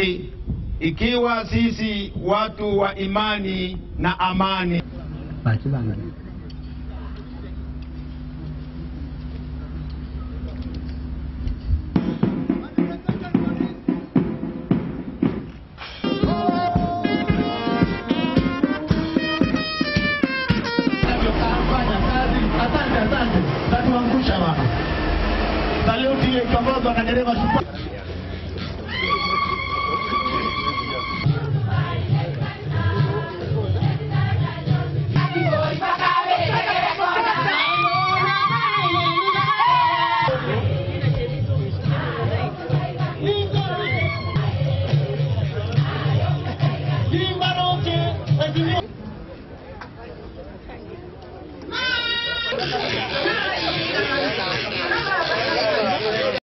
ikiwa sisi watu wa imani na amani Fanya kazi. Asante, asante. Tatuangusha baba. Saluti ikiongozwa na dereva shupavu.